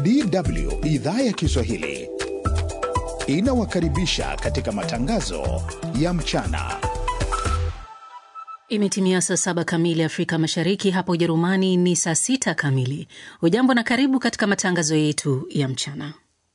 DW idhaa ya Kiswahili inawakaribisha katika matangazo ya mchana. Imetimia saa saba kamili Afrika Mashariki, hapa Ujerumani ni saa sita kamili. Hujambo na karibu katika matangazo yetu ya mchana.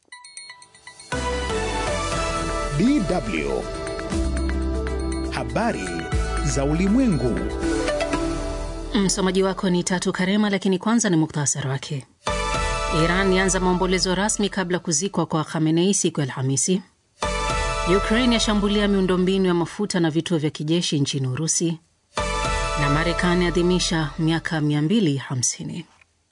DW habari za ulimwengu. Msomaji wako ni Tatu Karema, lakini kwanza ni muktasari wake. Iran yaanza maombolezo rasmi kabla kuzikwa kwa Khamenei siku ya Alhamisi. Ukraine yashambulia miundombinu ya mafuta na vituo vya kijeshi nchini Urusi, na Marekani adhimisha miaka 250.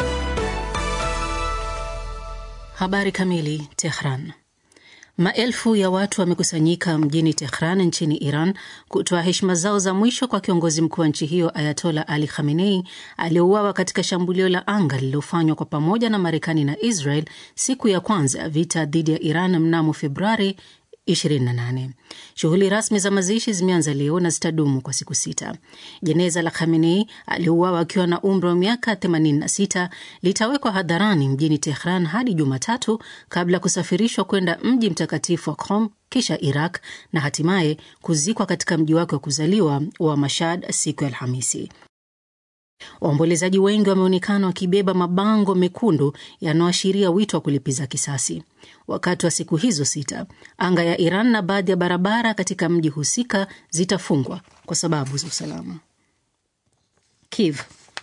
Habari kamili. Tehran. Maelfu ya watu wamekusanyika mjini Tehran nchini Iran kutoa heshima zao za mwisho kwa kiongozi mkuu wa nchi hiyo Ayatola Ali Khamenei aliyeuawa katika shambulio la anga lililofanywa kwa pamoja na Marekani na Israel siku ya kwanza ya vita dhidi ya Iran mnamo Februari 28. Shughuli rasmi za mazishi zimeanza leo na zitadumu kwa siku sita. Jeneza la Khamenei aliuawa akiwa na umri wa miaka 86 litawekwa hadharani mjini Tehran hadi Jumatatu kabla ya kusafirishwa kwenda mji mtakatifu wa Qom kisha Iraq na hatimaye kuzikwa katika mji wake wa kuzaliwa wa Mashhad siku ya Alhamisi. Waombolezaji wengi wameonekana wakibeba mabango mekundu yanayoashiria wito wa kulipiza kisasi. Wakati wa siku hizo sita, anga ya Iran na baadhi ya barabara katika mji husika zitafungwa kwa sababu za usalama. Kiev.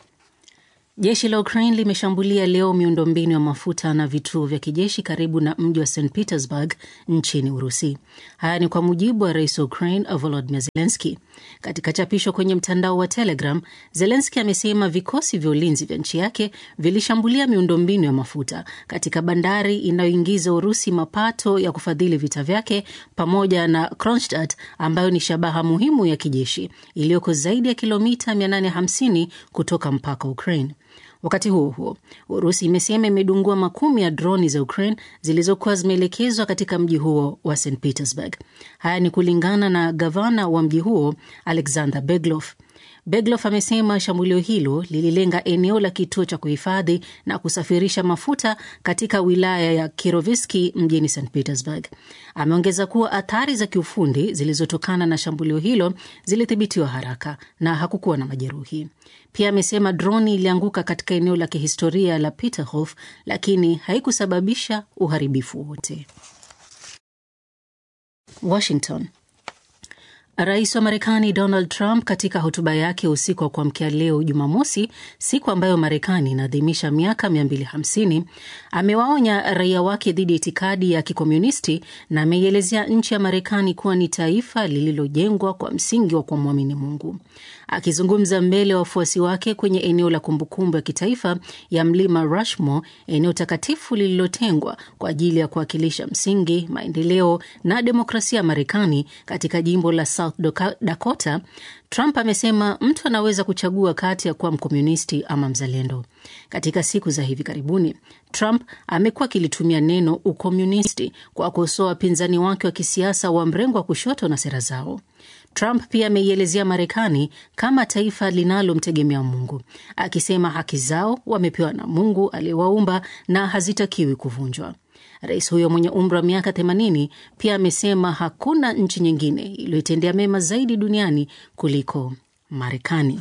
Jeshi la Ukraine limeshambulia leo miundombinu ya mafuta na vituo vya kijeshi karibu na mji wa St Petersburg nchini Urusi. Haya ni kwa mujibu wa rais wa Ukraine Volodymyr Zelensky. Katika chapisho kwenye mtandao wa Telegram, Zelensky amesema vikosi vya ulinzi vya nchi yake vilishambulia miundombinu ya mafuta katika bandari inayoingiza Urusi mapato ya kufadhili vita vyake pamoja na Kronstadt ambayo ni shabaha muhimu ya kijeshi iliyoko zaidi ya kilomita 850 kutoka mpaka Ukraine. Wakati huo huo, Urusi imesema imedungua makumi ya droni za Ukraine zilizokuwa zimeelekezwa katika mji huo wa St Petersburg. Haya ni kulingana na gavana wa mji huo Alexander Beglov. Beglov amesema shambulio hilo lililenga eneo la kituo cha kuhifadhi na kusafirisha mafuta katika wilaya ya Kiroviski mjini St Petersburg. Ameongeza kuwa athari za kiufundi zilizotokana na shambulio hilo zilithibitiwa haraka na hakukuwa na majeruhi. Pia amesema droni ilianguka katika eneo la kihistoria la Peterhof, lakini haikusababisha uharibifu wowote. Washington. Rais wa Marekani Donald Trump katika hotuba yake usiku wa kuamkia leo Jumamosi, siku ambayo Marekani inaadhimisha miaka 250, amewaonya raia wake dhidi ya itikadi ya kikomunisti na ameielezea nchi ya Marekani kuwa ni taifa lililojengwa kwa msingi wa kumwamini Mungu. Akizungumza mbele ya wafuasi wake kwenye eneo la kumbukumbu ya kitaifa ya mlima Rushmore, eneo takatifu lililotengwa kwa ajili ya kuwakilisha msingi, maendeleo na demokrasia ya Marekani katika jimbo la South Dakota, Trump amesema mtu anaweza kuchagua kati ya kuwa mkomunisti ama mzalendo. Katika siku za hivi karibuni, Trump amekuwa akilitumia neno ukomunisti kwa kukosoa wapinzani wake wa kisiasa wa mrengo wa kushoto na sera zao. Trump pia ameielezea Marekani kama taifa linalomtegemea Mungu, akisema haki zao wamepewa na Mungu aliyewaumba na hazitakiwi kuvunjwa. Rais huyo mwenye umri wa miaka 80 pia amesema hakuna nchi nyingine iliyoitendea mema zaidi duniani kuliko Marekani.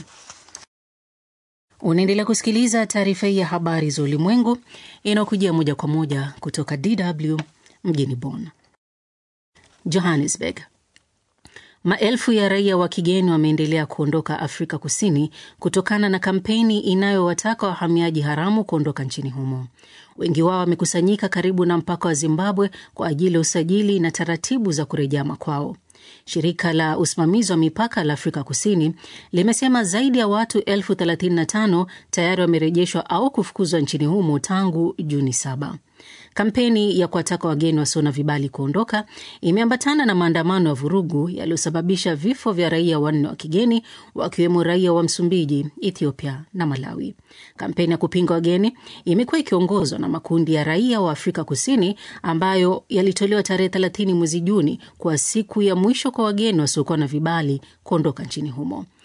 Unaendelea kusikiliza taarifa hii ya habari za ulimwengu inayokujia moja kwa moja kutoka DW mjini Bonn. Johannesburg. Maelfu ya raia wa kigeni wameendelea kuondoka Afrika Kusini kutokana na kampeni inayowataka wahamiaji haramu kuondoka nchini humo. Wengi wao wamekusanyika karibu na mpaka wa Zimbabwe kwa ajili ya usajili na taratibu za kurejea makwao. Shirika la usimamizi wa mipaka la Afrika Kusini limesema zaidi ya watu elfu 35 tayari wamerejeshwa au kufukuzwa nchini humo tangu Juni saba. Kampeni ya kuwataka wageni wasio na vibali kuondoka imeambatana na maandamano ya vurugu yaliyosababisha vifo vya raia wanne wa kigeni wakiwemo raia wa Msumbiji, Ethiopia na Malawi. Kampeni ya kupinga wageni imekuwa ikiongozwa na makundi ya raia wa Afrika Kusini ambayo yalitolewa tarehe 30 mwezi Juni kwa siku ya mwisho kwa wageni wasiokuwa na vibali kuondoka nchini humo.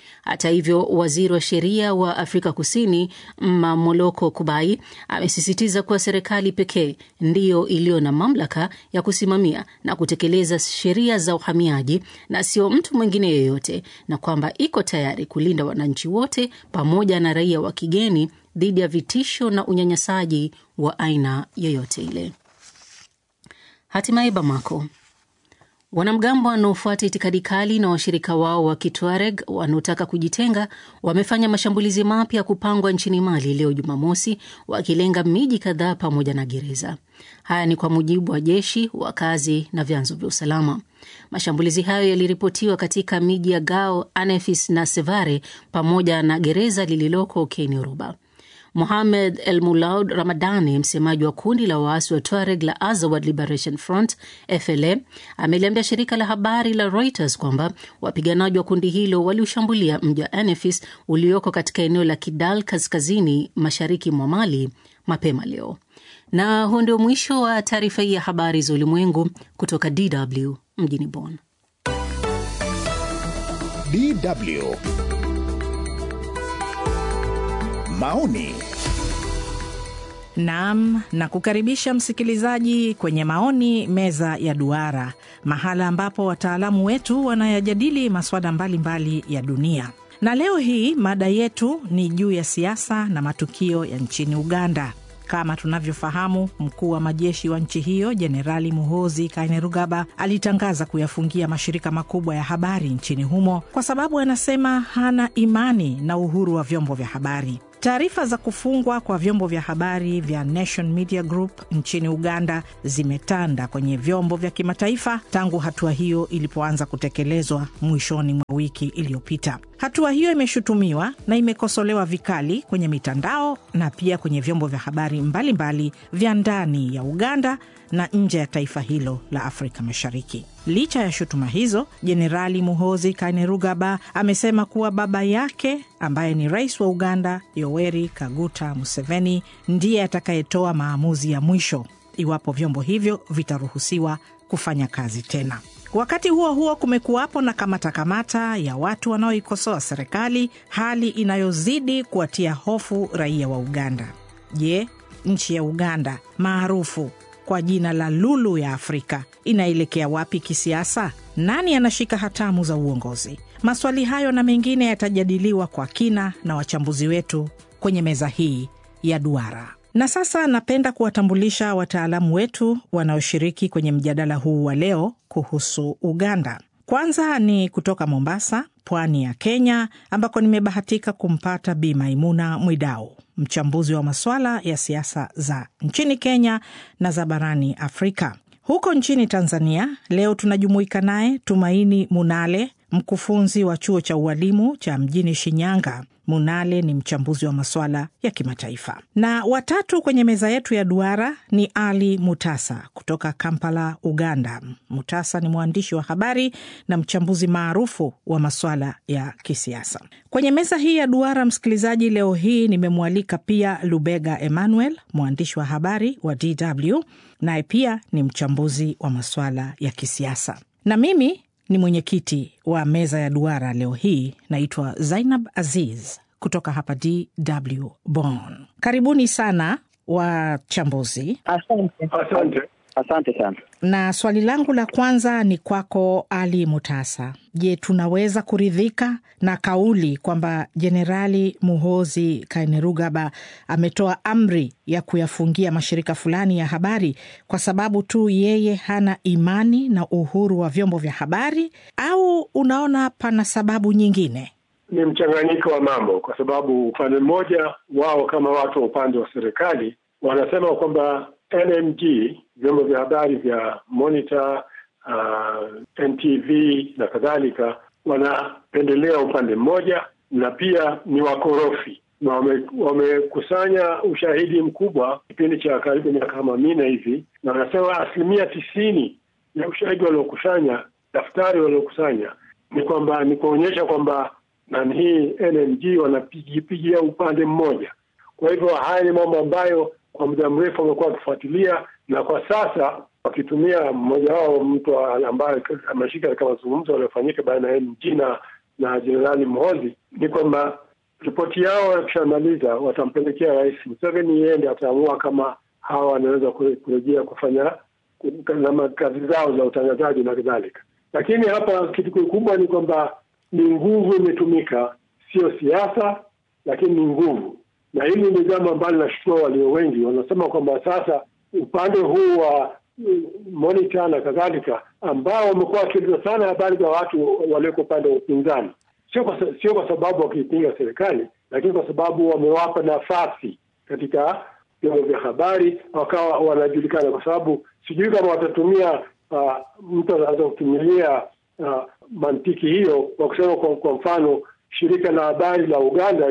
Hata hivyo, waziri wa sheria wa Afrika Kusini Mamoloko Kubai amesisitiza kuwa serikali pekee ndiyo iliyo na mamlaka ya kusimamia na kutekeleza sheria za uhamiaji na sio mtu mwingine yeyote, na kwamba iko tayari kulinda wananchi wote pamoja na raia wa kigeni dhidi ya vitisho na unyanyasaji wa aina yoyote ile. Hatimaye Bamako, wanamgambo wanaofuata itikadi kali na washirika wao wa Kitwareg wanaotaka kujitenga wamefanya mashambulizi mapya ya kupangwa nchini Mali leo Jumamosi, wakilenga miji kadhaa pamoja na gereza. Haya ni kwa mujibu wa jeshi, wakazi na vyanzo vya usalama. Mashambulizi hayo yaliripotiwa katika miji ya Gao, Anefis na Sevare pamoja na gereza lililoko Keniruba. Mohamed El Mulaud Ramadani, msemaji wa kundi la waasi wa Tuareg la Azawad Liberation Front FLA, ameliambia shirika la habari la Reuters kwamba wapiganaji wa kundi hilo waliushambulia mji wa Anefis ulioko katika eneo la Kidal kaskazini mashariki mwa Mali mapema leo. Na huu ndio mwisho wa taarifa hii ya habari za ulimwengu kutoka DW mjini Bonn. DW maoni Naam, na kukaribisha msikilizaji kwenye maoni meza ya duara, mahala ambapo wataalamu wetu wanayajadili masuala mbalimbali ya dunia. Na leo hii mada yetu ni juu ya siasa na matukio ya nchini Uganda. Kama tunavyofahamu, mkuu wa majeshi wa nchi hiyo Jenerali Muhoozi Kainerugaba alitangaza kuyafungia mashirika makubwa ya habari nchini humo kwa sababu anasema hana imani na uhuru wa vyombo vya habari. Taarifa za kufungwa kwa vyombo vya habari vya Nation Media Group nchini Uganda zimetanda kwenye vyombo vya kimataifa tangu hatua hiyo ilipoanza kutekelezwa mwishoni mwa wiki iliyopita. Hatua hiyo imeshutumiwa na imekosolewa vikali kwenye mitandao na pia kwenye vyombo vya habari mbalimbali vya ndani ya Uganda na nje ya taifa hilo la Afrika Mashariki. Licha ya shutuma hizo, Jenerali Muhoozi Kainerugaba amesema kuwa baba yake ambaye ni rais wa Uganda Yoweri Kaguta Museveni ndiye atakayetoa maamuzi ya mwisho iwapo vyombo hivyo vitaruhusiwa kufanya kazi tena. Wakati huo huo, kumekuwapo na kamatakamata ya watu wanaoikosoa serikali, hali inayozidi kuwatia hofu raia wa Uganda. Je, nchi ya Uganda maarufu kwa jina la lulu ya Afrika inaelekea wapi kisiasa? Nani anashika hatamu za uongozi? Maswali hayo na mengine yatajadiliwa kwa kina na wachambuzi wetu kwenye meza hii ya duara. Na sasa napenda kuwatambulisha wataalamu wetu wanaoshiriki kwenye mjadala huu wa leo kuhusu Uganda. Kwanza ni kutoka Mombasa, pwani ya Kenya, ambako nimebahatika kumpata Bi Maimuna Mwidau, mchambuzi wa masuala ya siasa za nchini Kenya na za barani Afrika. Huko nchini Tanzania leo tunajumuika naye Tumaini Munale, mkufunzi wa chuo cha ualimu cha mjini Shinyanga. Munale ni mchambuzi wa masuala ya kimataifa. Na watatu kwenye meza yetu ya duara ni Ali Mutasa kutoka Kampala, Uganda. Mutasa ni mwandishi wa habari na mchambuzi maarufu wa masuala ya kisiasa. Kwenye meza hii ya duara, msikilizaji, leo hii nimemwalika pia Lubega Emmanuel, mwandishi wa habari wa DW, naye pia ni mchambuzi wa masuala ya kisiasa, na mimi ni mwenyekiti wa meza ya duara leo hii. Naitwa Zainab Aziz kutoka hapa DW Bonn. Karibuni sana wachambuzi. Asante, asante, asante sana. Na swali langu la kwanza ni kwako Ali Mutasa. Je, tunaweza kuridhika na kauli kwamba Jenerali Muhozi Kainerugaba ametoa amri ya kuyafungia mashirika fulani ya habari kwa sababu tu yeye hana imani na uhuru wa vyombo vya habari, au unaona pana sababu nyingine? Ni mchanganyiko wa mambo, kwa sababu upande mmoja wao kama watu wa upande wa serikali wanasema kwamba NMG vyombo vya habari vya Monitor, uh, NTV na kadhalika wanapendelea upande mmoja na pia ni wakorofi na wamekusanya wame ushahidi mkubwa kipindi cha karibu miaka kama minne hivi, na wanasema asilimia tisini ya ushahidi waliokusanya, daftari waliokusanya ni kwamba ni kuonyesha kwamba nani hii NMG wanapigipigia upande mmoja. Kwa hivyo haya ni mambo ambayo kwa muda mrefu wamekuwa wakifuatilia, na kwa sasa wakitumia mmoja wao mtu ambaye ameshika katika mazungumzo yaliyofanyika baina ya NMG na na Jenerali Muhoozi ni kwamba ripoti yao wakishamaliza watampelekea Rais Museveni, yeye ndiye ataamua kama hawa wanaweza kurejea kufanya kazi zao za utangazaji na kadhalika. Lakini hapa kitu kikubwa ni kwamba ni nguvu imetumika, sio siasa, lakini ni nguvu, na hili ni jambo ambalo linashutua walio wengi. Wanasema kwamba sasa upande huu wa Monitor na kadhalika, ambao wamekuwa wakiuliza sana habari za watu walioko upande wa upinzani, sio kwa, sio kwa sababu wakiipinga serikali, lakini kwa sababu wamewapa nafasi katika vyombo vya habari, wakawa wanajulikana, kwa sababu sijui kama watatumia uh, mtu anaweza kutumilia uh, mantiki hiyo kwa kusema kwa, kwa mfano shirika la habari la Uganda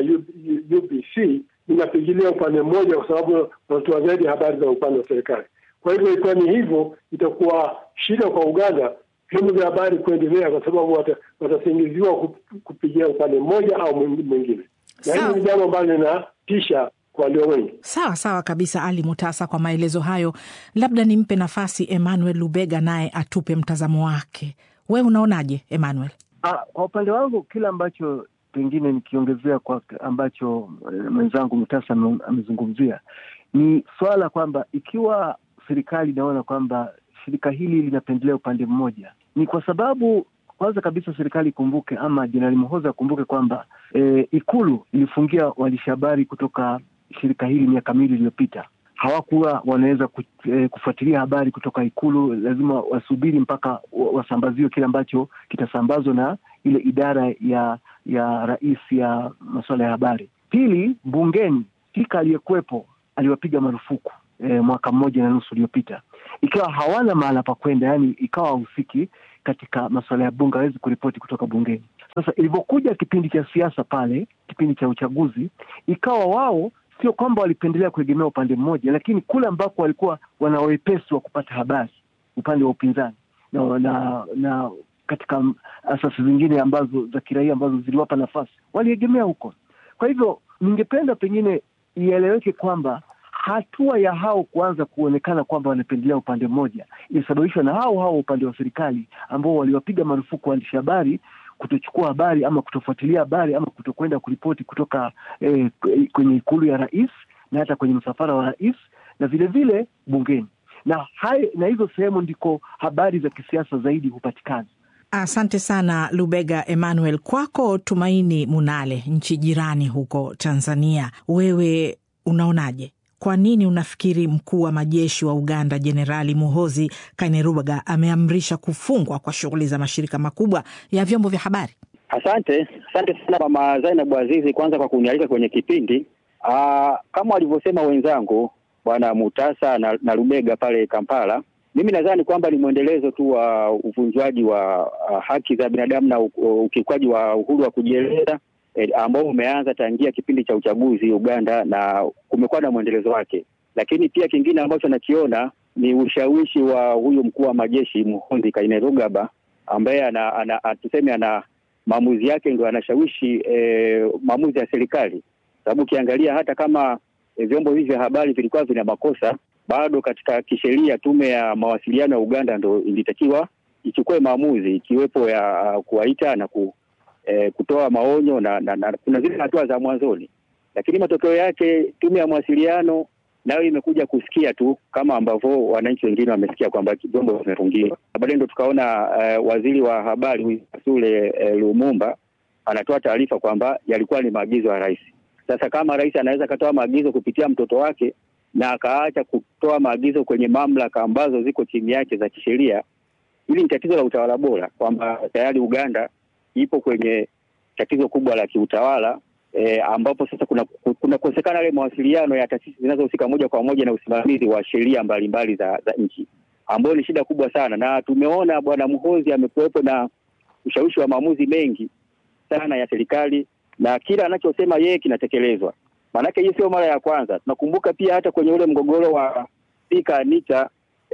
UBC linapigilia upande mmoja, kwa sababu wanatoa zaidi habari za upande wa serikali. Kwa hivyo ikiwa ni hivyo, itakuwa shida kwa Uganda vyombo vya habari kuendelea, kwa sababu watasingiziwa kupigia upande mmoja au mwingine, na hili ni jambo ambalo linatisha kwa walio wengi. Sawa sawa kabisa, Ali Mutasa, kwa maelezo hayo. Labda nimpe nafasi Emmanuel Lubega naye atupe mtazamo wake. We unaonaje Emmanuel? Ah, kwa upande wangu kile ambacho pengine nikiongezea kwa ambacho mwenzangu Mutasa amezungumzia ni swala kwamba ikiwa serikali inaona kwamba shirika hili linapendelea upande mmoja, ni kwa sababu kwanza kabisa serikali ikumbuke, ama Jenerali Muhoozi akumbuke kwamba e, Ikulu ilifungia waandishi habari kutoka shirika hili miaka miwili iliyopita. Hawakuwa wanaweza ku, e, kufuatilia habari kutoka Ikulu, lazima wasubiri mpaka wasambaziwe kile ambacho kitasambazwa na ile idara ya ya rais ya masuala ya habari. Pili, bungeni spika aliyekuwepo aliwapiga marufuku E, mwaka mmoja na nusu uliopita, ikiwa hawana mahala pa kwenda, yani ikawa wahusiki katika masuala ya bunge, hawezi kuripoti kutoka bungeni. Sasa ilivyokuja kipindi cha siasa pale, kipindi cha uchaguzi, ikawa wao sio kwamba walipendelea kuegemea upande mmoja, lakini kule ambako walikuwa wana wepesi wa kupata habari upande wa upinzani na, na, na katika asasi zingine ambazo za kiraia ambazo ziliwapa nafasi waliegemea huko. Kwa hivyo ningependa pengine ieleweke kwamba hatua ya hao kuanza kuonekana kwamba wanapendelea upande mmoja ilisababishwa na hao hao upande wa serikali ambao waliwapiga marufuku waandishi habari kutochukua habari ama kutofuatilia habari ama kutokwenda kuripoti kutoka eh, kwenye ikulu ya rais na hata kwenye msafara wa rais na vilevile vile bungeni na hai, na hizo sehemu ndiko habari za kisiasa zaidi hupatikana. Asante sana Lubega Emmanuel. Kwako Tumaini Munale, nchi jirani huko Tanzania, wewe unaonaje? Kwa nini unafikiri mkuu wa majeshi wa Uganda Jenerali Muhozi Kainerugaba ameamrisha kufungwa kwa shughuli za mashirika makubwa ya vyombo vya habari? Asante, asante sana Mama Zainabu Azizi, kwanza kwa kunialika kwenye kipindi. Aa, kama walivyosema wenzangu Bwana Mutasa na, na Lubega pale Kampala, mimi nadhani kwamba ni mwendelezo tu wa uvunjwaji wa uh, haki za binadamu na ukiukwaji wa uhuru wa kujieleza eh, ambao umeanza tangia kipindi cha uchaguzi Uganda na kumekuwa na mwendelezo wake. Lakini pia kingine ambacho nakiona ni ushawishi wa huyu mkuu wa majeshi Muhoozi Kainerugaba ambaye ana, ana, tuseme ana maamuzi yake ndio anashawishi eh, maamuzi ya serikali, sababu ukiangalia hata kama eh, vyombo hivi vya habari vilikuwa vina makosa bado katika kisheria tume ya mawasiliano ya Uganda ndo ilitakiwa ichukue maamuzi ikiwepo ya uh, kuwaita na ku, eh, kutoa maonyo na, na, na kuna zile hatua za mwanzoni, lakini matokeo yake tume ya mawasiliano nayo imekuja kusikia tu kama ambavyo wananchi wengine wamesikia kwamba vyombo vimefungiwa. Baadaye ndo tukaona uh, waziri wa habari Sule uh, Lumumba anatoa taarifa kwamba yalikuwa ni maagizo ya rais. Sasa kama rais anaweza akatoa maagizo kupitia mtoto wake na akaacha kutoa maagizo kwenye mamlaka ambazo ziko chini yake za kisheria. Hili ni tatizo la utawala bora, kwamba tayari Uganda ipo kwenye tatizo kubwa la kiutawala e, ambapo sasa kuna kunakosekana yale mawasiliano ya taasisi zinazohusika moja kwa moja na usimamizi wa sheria mbalimbali za, za nchi, ambayo ni shida kubwa sana, na tumeona Bwana Muhoozi amekuwepo na ushawishi wa maamuzi mengi sana ya serikali na kila anachosema yeye kinatekelezwa. Maanake hii sio mara ya kwanza. Tunakumbuka pia hata kwenye ule mgogoro wa spika Anita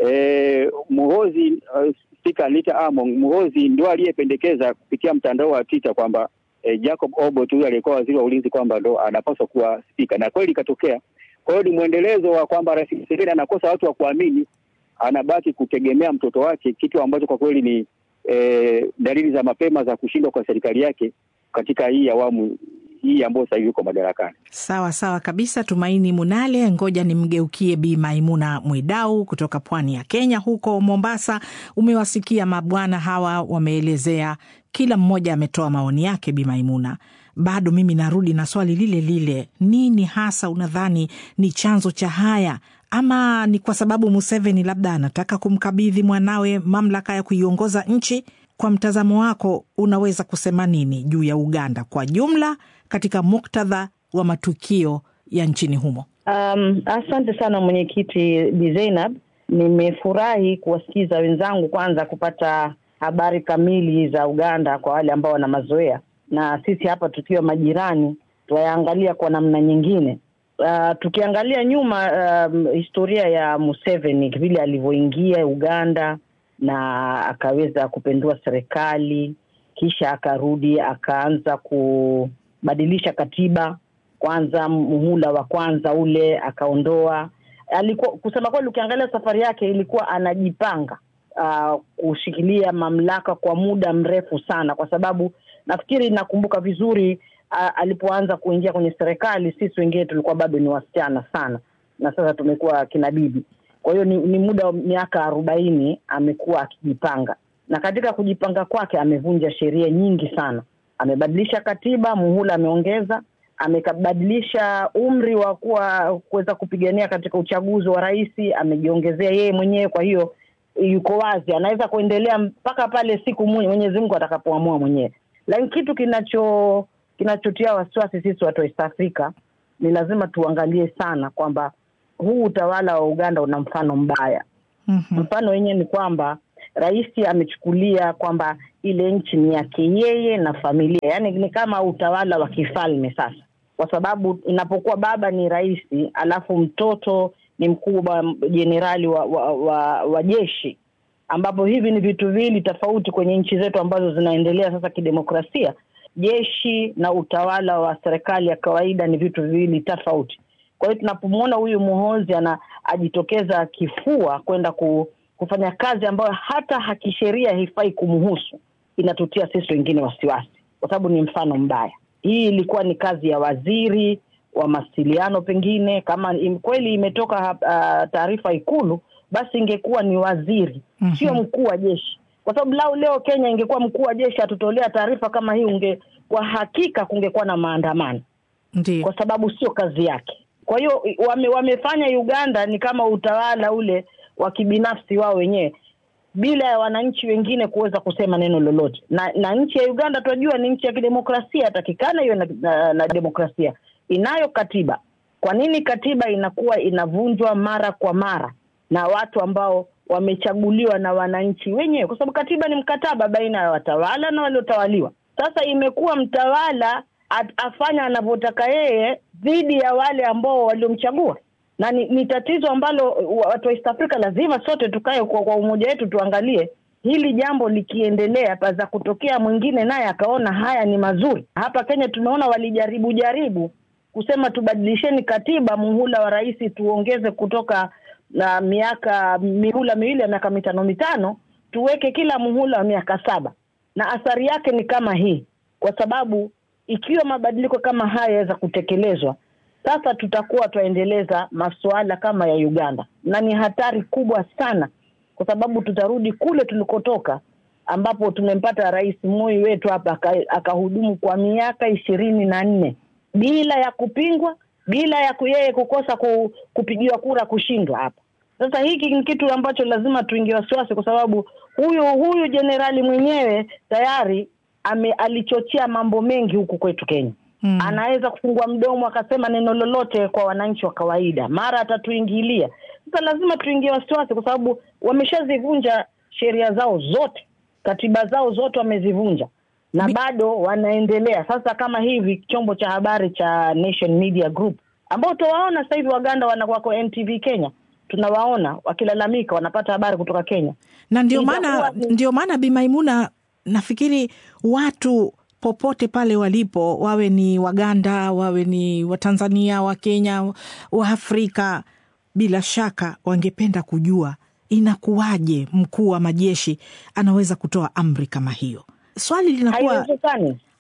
e, Muhoozi uh, spika Anita Among Muhoozi ndio aliyependekeza kupitia mtandao wa Twitter kwamba e, Jacob Obote huyu aliyekuwa waziri wa ulinzi kwamba ndo anapaswa kuwa spika, na kweli ikatokea. Kwa hiyo ni mwendelezo wa kwamba Rais Museveni anakosa watu wa kuamini, anabaki kutegemea mtoto wake, kitu ambacho kwa kweli ni e, dalili za mapema za kushindwa kwa serikali yake katika hii awamu hii ambayo sasa hivi uko madarakani. Sawa sawa kabisa, Tumaini Munale. Ngoja nimgeukie Bi Maimuna Mwidau kutoka pwani ya Kenya, huko Mombasa. Umewasikia mabwana hawa wameelezea, kila mmoja ametoa maoni yake. Bi Maimuna, bado mimi narudi na swali lile lile, nini hasa unadhani ni chanzo cha haya? Ama ni kwa sababu Museveni labda anataka kumkabidhi mwanawe mamlaka ya kuiongoza nchi? Kwa mtazamo wako, unaweza kusema nini juu ya Uganda kwa jumla katika muktadha wa matukio ya nchini humo? Um, asante sana mwenyekiti Bi Zainab, nimefurahi kuwasikiza wenzangu, kwanza kupata habari kamili za Uganda kwa wale ambao wana mazoea, na sisi hapa tukiwa majirani tuwayaangalia kwa namna nyingine. Uh, tukiangalia nyuma um, historia ya Museveni vile alivyoingia Uganda na akaweza kupindua serikali, kisha akarudi akaanza kubadilisha katiba. Kwanza muhula wa kwanza ule akaondoa, alikuwa kusema kweli, ukiangalia safari yake ilikuwa anajipanga uh, kushikilia mamlaka kwa muda mrefu sana, kwa sababu nafikiri nakumbuka vizuri uh, alipoanza kuingia kwenye serikali, sisi wengine tulikuwa bado ni wasichana sana, na sasa tumekuwa kina bibi. Kwa hiyo ni, ni muda wa miaka arobaini amekuwa akijipanga, na katika kujipanga kwake amevunja sheria nyingi sana. Amebadilisha katiba, muhula ameongeza, amebadilisha umri wa kuwa kuweza kupigania katika uchaguzi wa rais, amejiongezea yeye mwenyewe. Kwa hiyo yuko wazi, anaweza kuendelea mpaka pale siku Mwenyezi Mungu atakapoamua mwenyewe. Lakini kitu kinacho kinachotia wasiwasi sisi watu wa East Africa ni lazima tuangalie sana kwamba huu utawala wa Uganda una mfano mbaya. Mhm. Mfano wenyewe ni kwamba rais amechukulia kwamba ile nchi ni yake yeye na familia, yaani ni kama utawala wa kifalme sasa, kwa sababu inapokuwa baba ni rais alafu mtoto ni mkubwa jenerali wa, wa, wa, wa jeshi, ambapo hivi ni vitu viwili tofauti kwenye nchi zetu ambazo zinaendelea sasa kidemokrasia. Jeshi na utawala wa serikali ya kawaida ni vitu viwili tofauti. Kwa hiyo tunapomwona huyu Muhozi ana ajitokeza kifua kwenda ku, kufanya kazi ambayo hata hakisheria haifai kumhusu, inatutia sisi wengine wasiwasi, kwa sababu ni mfano mbaya. Hii ilikuwa ni kazi ya waziri wa mawasiliano, pengine kama im, kweli imetoka uh, taarifa Ikulu, basi ingekuwa ni waziri Mhm. sio mkuu wa jeshi, kwa sababu lau leo Kenya ingekuwa mkuu wa jeshi atutolea taarifa kama hii, unge kwa hakika kungekuwa na maandamano Ndio. kwa sababu sio kazi yake. Kwa hiyo wame, wamefanya Uganda ni kama utawala ule wa kibinafsi wao wenyewe bila ya wananchi wengine kuweza kusema neno lolote. Na, na nchi ya Uganda tunajua ni nchi ya kidemokrasia, takikana hiyo na, na, na demokrasia, inayo katiba. Kwa nini katiba inakuwa inavunjwa mara kwa mara na watu ambao wamechaguliwa na wananchi wenyewe? Kwa sababu katiba ni mkataba baina ya watawala na waliotawaliwa. Sasa imekuwa mtawala at- afanya anavyotaka yeye dhidi ya wale ambao waliomchagua, na ni, ni tatizo ambalo wa- watu wa East Africa lazima sote tukae kwa, kwa umoja wetu tuangalie hili jambo likiendelea, paza kutokea mwingine naye akaona haya ni mazuri. Hapa Kenya tumeona walijaribu jaribu kusema tubadilisheni katiba, muhula wa rais tuongeze kutoka na miaka mihula miwili ya miaka mitano mitano, tuweke kila muhula wa miaka saba, na athari yake ni kama hii, kwa sababu ikiwa mabadiliko kama haya yaweza kutekelezwa sasa tutakuwa twaendeleza masuala kama ya Uganda, na ni hatari kubwa sana, kwa sababu tutarudi kule tulikotoka, ambapo tumempata rais Moi wetu hapa aka- akahudumu kwa miaka ishirini na nne bila ya kupingwa, bila ya ku- yeye kukosa ku, kupigiwa kura kushindwa hapa. Sasa hiki ni kitu ambacho lazima tuingie wasiwasi, kwa sababu huyu huyu jenerali mwenyewe tayari ame, alichochea mambo mengi huku kwetu Kenya Mm. anaweza kufungua mdomo akasema neno lolote kwa wananchi wa kawaida, mara atatuingilia. Sasa lazima tuingie wasiwasi, kwa sababu wameshazivunja sheria zao zote, katiba zao zote wamezivunja na Mi- bado wanaendelea. Sasa kama hivi chombo cha habari cha Nation Media Group ambao tuwaona sasa hivi Waganda wana wako NTV Kenya, tunawaona wakilalamika, wanapata habari kutoka Kenya. na ndio maana Itakuwa ni- ndio maana Bi Maimuna, nafikiri watu popote pale walipo, wawe ni Waganda, wawe ni Watanzania, Wakenya, Waafrika, bila shaka wangependa kujua inakuwaje mkuu wa majeshi anaweza kutoa amri kama hiyo. Swali linakuwa Haiwezekani.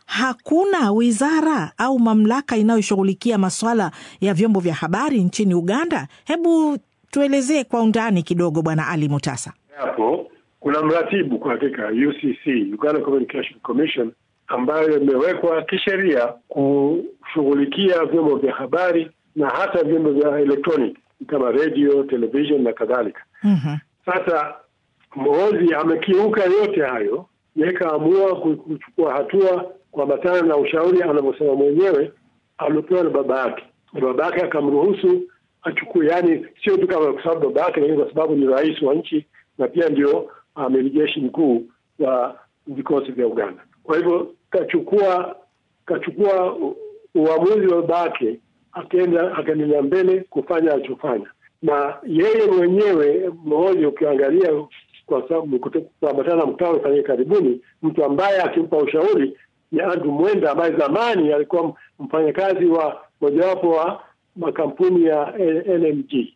hakuna wizara au mamlaka inayoshughulikia maswala ya vyombo vya habari nchini Uganda? Hebu tuelezee kwa undani kidogo, Bwana Ali Mutasa. Hapo kuna mratibu kwa hakika, UCC, Uganda Communication Commission, ambayo imewekwa kisheria kushughulikia vyombo vya habari na hata vyombo vya electronic kama radio, television na kadhalika. Mhm. Sasa Mohozi amekiuka yote hayo, yeye kaamua ku- kuchukua hatua kuambatana na ushauri anavyosema mwenyewe aliopewa na baba yake, na baba yake akamruhusu achukue, yani sio tu kama kwa sababu baba yake, lakini kwa sababu ni rais wa nchi na pia ndio amiri jeshi mkuu wa vikosi vya Uganda. Kwa hivyo kachukua kachukua u- uamuzi wa baba yake, akaenda akaendelea mbele kufanya alichofanya, na yeye mwenyewe Mohozi, ukiangalia kwa sababu kuto- kuambatana na mkutano ufanyike karibuni, mtu ambaye akimpa ushauri ni Andrew Mwenda ambaye zamani alikuwa mfanyakazi wa mojawapo wa makampuni ya L- LMG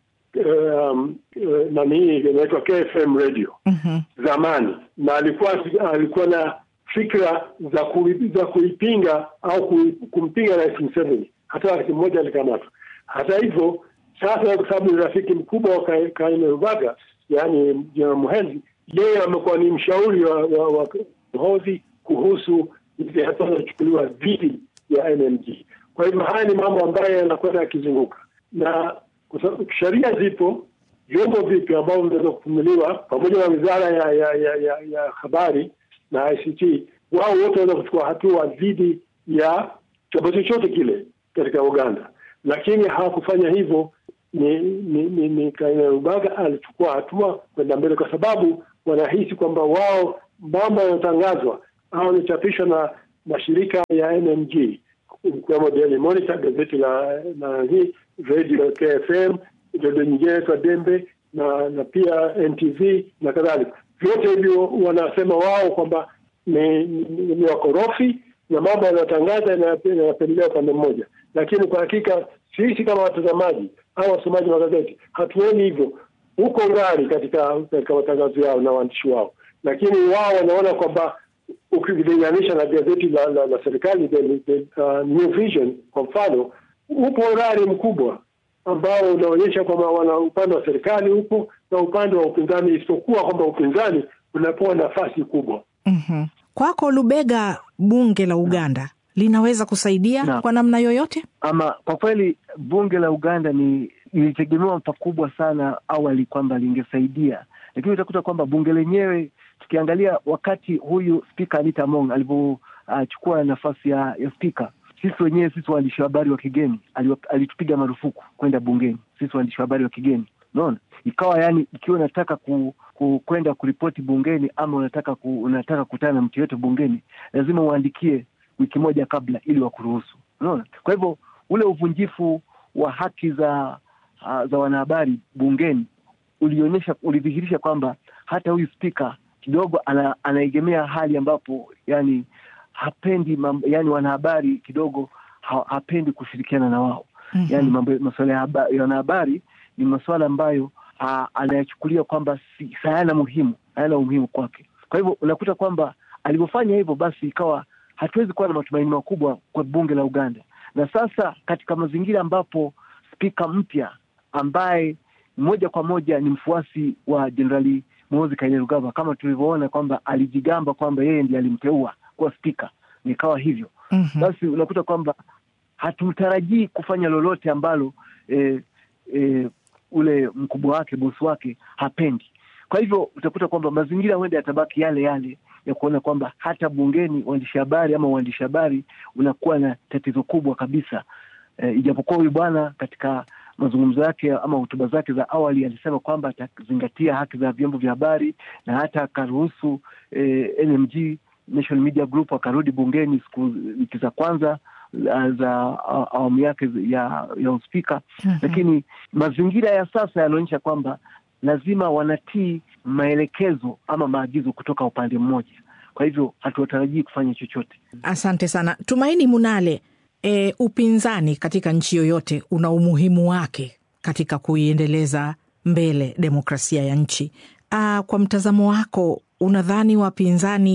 um, uh, nani hii inaitwa KFM radio Mhm. zamani, na alikuwa alikuwa na fikra za kui, za kuipinga au kui, kumpinga Rais Museveni. Hata wakati mmoja alikamatwa. Hata hivyo sasa, kwa sababu ni rafiki mkubwa wa Ka- Kainerugaba, yaani Jenerali Muhezi, yeye amekuwa ni mshauri wa, wa, wa Muhoozi kuhusu zile hatua zinazochukuliwa dhidi ya NMG. Kwa hivyo haya ni mambo ambayo yanakwenda yakizunguka, na kwa sababu sheria zipo, vyombo vipi ambavyo vinaweza kufumuliwa pamoja na wizara ya, ya, ya, ya, ya habari na ICT, wao wote wanaweza kuchukua hatua dhidi ya chombo chochote kile katika Uganda, lakini hawakufanya hivyo. Ni ni, ni, ni Kainerugaba alichukua hatua kwenda mbele, kwa sababu wanahisi kwamba wao mambo yanayotangazwa au yanachapishwa na mashirika ya NMG ikiwemo Daily Monitor, gazeti la na hii radio KFM, redio nyingine inaitwa Dembe na na pia NTV na kadhalika. Vyote hivyo wanasema wao kwamba ni, ni, ni wakorofi na mambo yanayotangaza yanapendelea upande mmoja, lakini kwa hakika sisi kama watazamaji au wasomaji wa magazeti hatuoni hivyo huko ngari katika katika matangazo yao na waandishi wao, lakini wao wanaona kwamba ukilinganisha na gazeti la, la, la serikali the, the, uh, New Vision kwa mfano, upo urari mkubwa ambao unaonyesha kwamba wana upande wa serikali upo na upande wa upinzani, isipokuwa kwamba upinzani unapewa nafasi kubwa. Mhm. Kwako Lubega, bunge la Uganda linaweza kusaidia Naam. kwa namna yoyote? Ama kwa kweli bunge la Uganda ni ilitegemewa pakubwa sana awali kwamba lingesaidia, lakini utakuta kwamba bunge lenyewe tukiangalia wakati huyu spika Anita Among alivyochukua nafasi ya, ya spika, sisi wenyewe sisi waandishi wa habari wa kigeni aliwa- alitupiga marufuku kwenda bungeni, sisi waandishi wa habari wa kigeni unaona, ikawa yani, ikiwa unataka ku, ku, kwenda kuripoti bungeni ama unataka ku, unataka kukutana na mtu yoyote bungeni, lazima uandikie wiki moja kabla ili wakuruhusu. Unaona, kwa hivyo ule uvunjifu wa haki za uh, za wanahabari bungeni ulionyesha ulidhihirisha kwamba hata huyu spika kidogo ana, anaegemea hali ambapo yani hapendi mambo, yani wanahabari kidogo ha, hapendi kushirikiana na wao Mhm. yani mambo masuala ya haba- ya wanahabari ni masuala ambayo ah, anayachukulia kwamba si hayana muhimu hayana umuhimu kwake. Kwa hivyo unakuta kwamba alivyofanya hivyo, basi ikawa hatuwezi kuwa na matumaini makubwa kwa bunge la Uganda. Na sasa katika mazingira ambapo spika mpya ambaye moja kwa moja ni mfuasi wa Jenerali Muhoozi Kainerugaba, kama tulivyoona kwamba alijigamba kwamba yeye ndiye alimteua kuwa spika, nikawa hivyo Mhm. basi unakuta kwamba hatumtarajii kufanya lolote ambalo eh, eh, ule mkubwa wake bosi wake hapendi. Kwa hivyo utakuta kwamba mazingira huenda yatabaki yale yale ya kuona kwamba hata bungeni waandishi habari ama uandishi habari unakuwa na tatizo kubwa kabisa. Eh, ijapokuwa huyu bwana katika mazungumzo yake ama hotuba zake za awali alisema kwamba atazingatia haki za vyombo vya habari na hata akaruhusu eh, NMG National Media Group akarudi bungeni siku wiki za kwanza la- za a- awamu yake ya ya uspika Mhm. lakini mazingira ya sasa yanaonyesha kwamba lazima wanatii maelekezo ama maagizo kutoka upande mmoja. Kwa hivyo hatuwatarajii kufanya chochote. Asante sana Tumaini Munale. E, upinzani katika nchi yoyote una umuhimu wake katika kuiendeleza mbele demokrasia ya nchi. Aa, kwa mtazamo wako unadhani wapinzani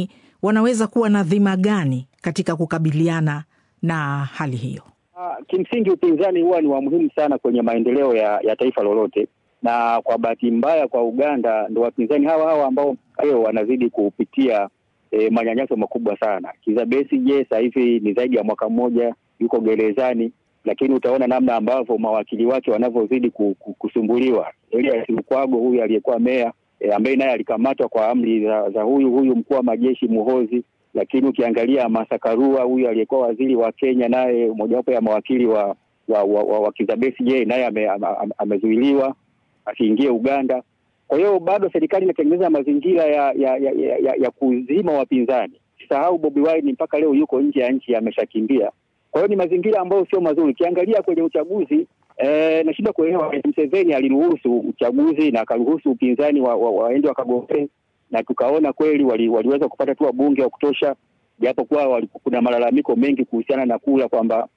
wanaweza kuwa na dhima gani katika kukabiliana na hali hiyo? Uh, kimsingi upinzani huwa ni wa muhimu sana kwenye maendeleo ya, ya taifa lolote, na kwa bahati mbaya kwa Uganda ndo wapinzani hawa hawa ambao leo wanazidi kupitia e, manyanyaso makubwa sana. Kizza Besigye sasa hivi ni zaidi ya mwaka mmoja yuko gerezani, lakini utaona namna ambavyo mawakili wake wanavyozidi kusumbuliwa. Elias Lukwago huyu aliyekuwa meya e, ambaye naye alikamatwa kwa amri za, za huyu huyu mkuu wa majeshi Muhozi lakini ukiangalia Martha Karua huyu aliyekuwa waziri wa Kenya, naye mojawapo ya mawakili wa wa, wa, wa, wa Kizza Besigye naye ame, ame, amezuiliwa asiingie Uganda. Kwa hiyo bado serikali inatengeneza mazingira ya ya, ya, ya, ya kuzima wapinzani. Sahau Bobi Wine mpaka leo yuko nje ya nchi, ameshakimbia. Kwa hiyo ni mazingira ambayo sio mazuri. Ukiangalia kwenye uchaguzi eh, nashindwa kuelewa. Museveni aliruhusu uchaguzi na akaruhusu upinzani waende wa, wa wakagombee na tukaona kweli wali, waliweza kupata tu wabunge wa kutosha, japokuwa kuna malalamiko mengi kuhusiana na kula kwamba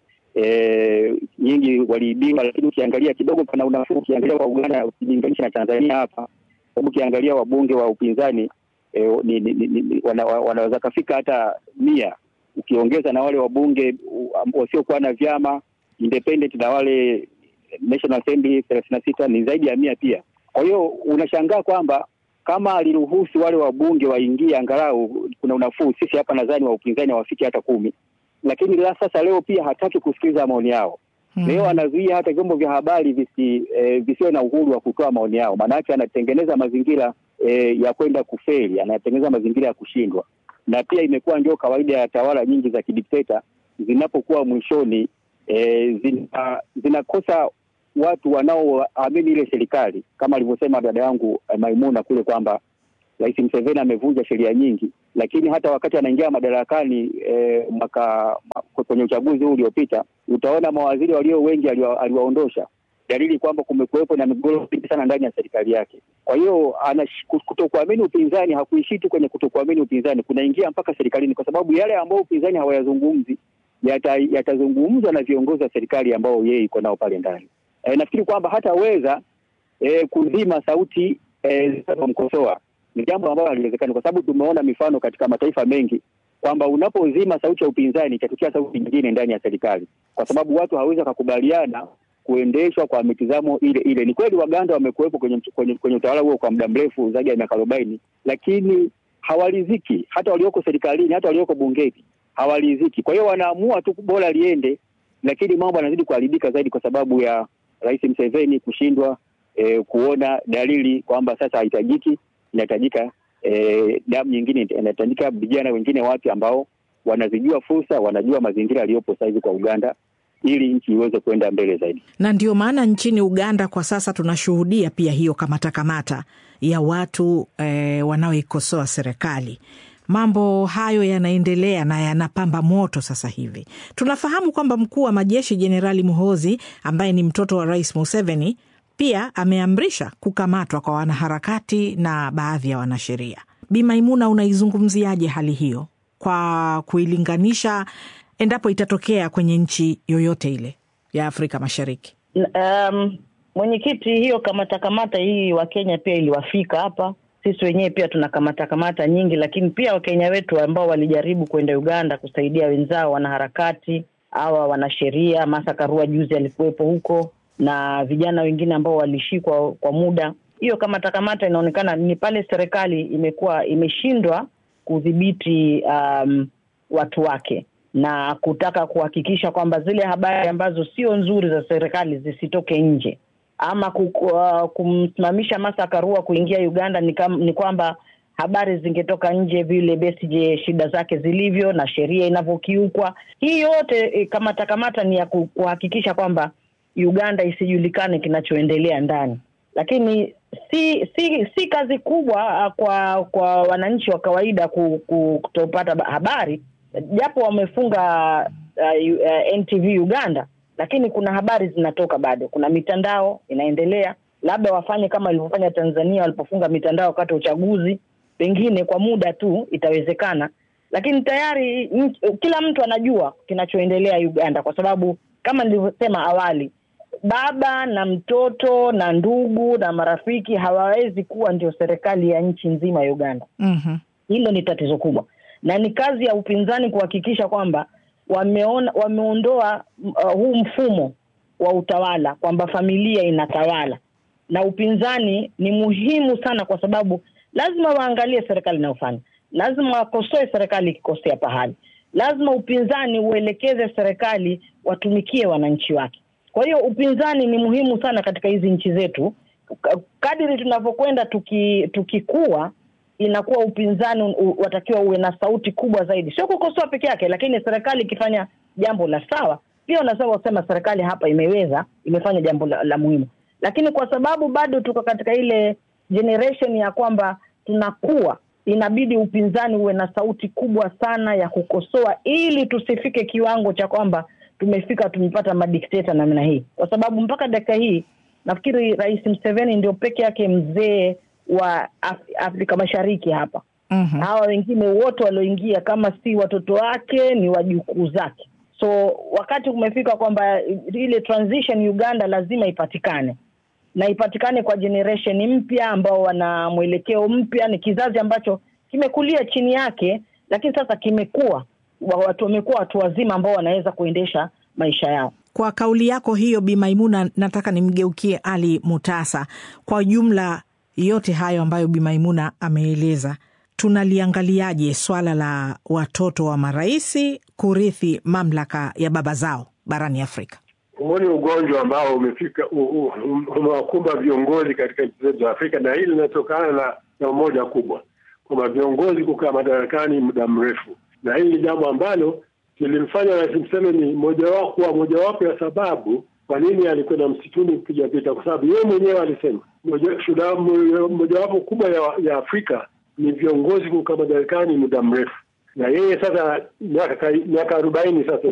e, nyingi waliibiwa, lakini ukiangalia kidogo pana unafuu. Ukiangalia kwa Uganda ukilinganisha na Tanzania hapa, sababu ukiangalia wabunge wa upinzani e, ni, ni, ni, wana, wanaweza kafika hata mia ukiongeza na wale wabunge wasiokuwa na vyama independent na wale National Assembly thelathini na sita ni zaidi ya mia pia. Kwa hiyo unashangaa kwamba kama aliruhusu wale wabunge waingie angalau kuna unafuu. Sisi hapa nadhani wa upinzani hawafiki hata kumi, lakini la sasa leo pia hataki kusikiliza maoni yao. Hmm. Leo anazuia hata vyombo vya habari visi eh, visiwe na uhuru wa kutoa maoni yao, maanake anatengeneza mazingira eh, ya kwenda kufeli, anatengeneza mazingira ya kushindwa, na pia imekuwa ndio kawaida ya tawala nyingi za kidikteta zinapokuwa mwishoni eh, zina, zinakosa watu wanaoamini ile serikali kama alivyosema dada yangu eh, Maimuna kule kwamba Rais Museveni amevunja sheria nyingi, lakini hata wakati anaingia madarakani eh, mwaka kwenye uchaguzi huu uliopita, utaona mawaziri walio wengi aliwaondosha, dalili kwamba kumekuwepo na migogoro mingi sana ndani ya serikali yake. Kwa hiyo kutokuamini upinzani hakuishi tu kwenye kutokuamini upinzani, kunaingia mpaka serikalini, kwa sababu yale ambayo upinzani hawayazungumzi yatazungumzwa yata na viongozi wa serikali ambao yeye iko nao pale ndani. E, nafikiri kwamba hataweza e, kuzima sauti zinazomkosoa e, ni jambo ambalo haliwezekani, kwa sababu tumeona mifano katika mataifa mengi kwamba unapozima sauti ya upinzani itatokea sauti nyingine ndani ya serikali, kwa sababu watu hawawezi wakakubaliana kuendeshwa kwa mitizamo ile ile. Ni kweli Waganda wamekuwepo kwenye, kwenye, kwenye utawala huo kwa muda mrefu zaidi ya miaka arobaini, lakini hawaliziki. Hata walioko serikalini, hata walioko bungeni hawaliziki. Kwa hiyo wanaamua tu bora liende, lakini mambo yanazidi kuharibika zaidi kwa sababu ya Rais Museveni kushindwa eh, kuona dalili kwamba sasa hahitajiki, inahitajika eh, damu nyingine, inahitajika vijana wengine wapya ambao wanazijua fursa, wanajua mazingira yaliyopo sasa hivi kwa Uganda ili nchi iweze kuenda mbele zaidi. Na ndio maana nchini Uganda kwa sasa tunashuhudia pia hiyo kamata kamata ya watu eh, wanaoikosoa serikali. Mambo hayo yanaendelea na yanapamba moto sasa hivi. Tunafahamu kwamba mkuu wa majeshi Jenerali Muhozi ambaye ni mtoto wa Rais Museveni pia ameamrisha kukamatwa kwa wanaharakati na baadhi ya wanasheria. Bi Maimuna, unaizungumziaje hali hiyo kwa kuilinganisha endapo itatokea kwenye nchi yoyote ile ya Afrika Mashariki? Um, mwenyekiti, hiyo kamata kamata hii Wakenya pia iliwafika hapa sisi wenyewe pia tuna kamata kamata nyingi, lakini pia Wakenya wetu ambao walijaribu kwenda Uganda kusaidia wenzao wanaharakati hawa wanasheria. Martha Karua juzi alikuwepo huko na vijana wengine ambao walishikwa kwa muda. Hiyo kamata kamata inaonekana ni pale serikali imekuwa imeshindwa kudhibiti um, watu wake na kutaka kuhakikisha kwamba zile habari ambazo sio nzuri za serikali zisitoke nje ama uh, kumsimamisha Martha Karua kuingia Uganda ni, kam, ni kwamba habari zingetoka nje vile Besigye shida zake zilivyo na sheria inavyokiukwa. Hii yote kamata kamata ni ya kuhakikisha kwamba Uganda isijulikane kinachoendelea ndani, lakini si si si kazi kubwa kwa kwa wananchi wa kawaida kutopata habari, japo wamefunga uh, uh, NTV Uganda lakini kuna habari zinatoka bado, kuna mitandao inaendelea. Labda wafanye kama walivyofanya Tanzania walipofunga mitandao wakati wa uchaguzi, pengine kwa muda tu itawezekana, lakini tayari m, kila mtu anajua kinachoendelea Uganda, kwa sababu kama nilivyosema awali, baba na mtoto na ndugu na marafiki hawawezi kuwa ndio serikali ya nchi nzima ya Uganda. mm-hmm. Hilo ni tatizo kubwa, na ni kazi ya upinzani kuhakikisha kwamba wameona wameondoa uh, huu mfumo wa utawala kwamba familia inatawala, na upinzani ni muhimu sana, kwa sababu lazima waangalie serikali inayofanya, lazima wakosoe serikali ikikosea pahali, lazima upinzani uelekeze serikali watumikie wananchi wake. Kwa hiyo upinzani ni muhimu sana katika hizi nchi zetu. Kadiri tunavyokwenda tuki, tukikua inakuwa upinzani u, watakiwa uwe na sauti kubwa zaidi, sio kukosoa peke yake, lakini serikali ikifanya jambo la sawa pia unasema kusema serikali hapa imeweza imefanya jambo la, la muhimu, lakini kwa sababu bado tuko katika ile generation ya kwamba tunakuwa, inabidi upinzani uwe na sauti kubwa sana ya kukosoa, ili tusifike kiwango cha kwamba tumefika tumepata madikteta namna hii, kwa sababu mpaka dakika hii nafikiri Rais Museveni ndio peke yake mzee wa Af Afrika Mashariki hapa. Mhm. Hawa wengine wote walioingia, kama si watoto wake, ni wajukuu zake. So wakati umefika kwamba ile transition Uganda lazima ipatikane na ipatikane kwa generation mpya ambao wana mwelekeo mpya. Ni kizazi ambacho kimekulia chini yake, lakini sasa kimekuwa wa- watu wamekuwa watu wazima ambao wanaweza kuendesha maisha yao. Kwa kauli yako hiyo, Bi Maimuna, nataka nimgeukie Ali Mutasa. Kwa jumla yote hayo ambayo Bi Maimuna ameeleza, tunaliangaliaje swala la watoto wa maraisi kurithi mamlaka ya baba zao barani Afrika? Huu ni ugonjwa ambao umefika u- u- um- umewakumba viongozi katika nchi zetu za Afrika, na hili linatokana na na umoja kubwa kwamba viongozi kukaa madarakani muda mrefu, na hili ni jambo ambalo lilimfanya Rais Museveni mojawapo kuwa mojawapo ya sababu kwa nini alikwenda msituni kupiga vita, kwa sababu yeye mwenyewe alisema moja- shida mo- mojawapo kubwa ya, ya Afrika ni viongozi kukaa madarakani muda mrefu, na yeye sasa miaka miaka arobaini sasa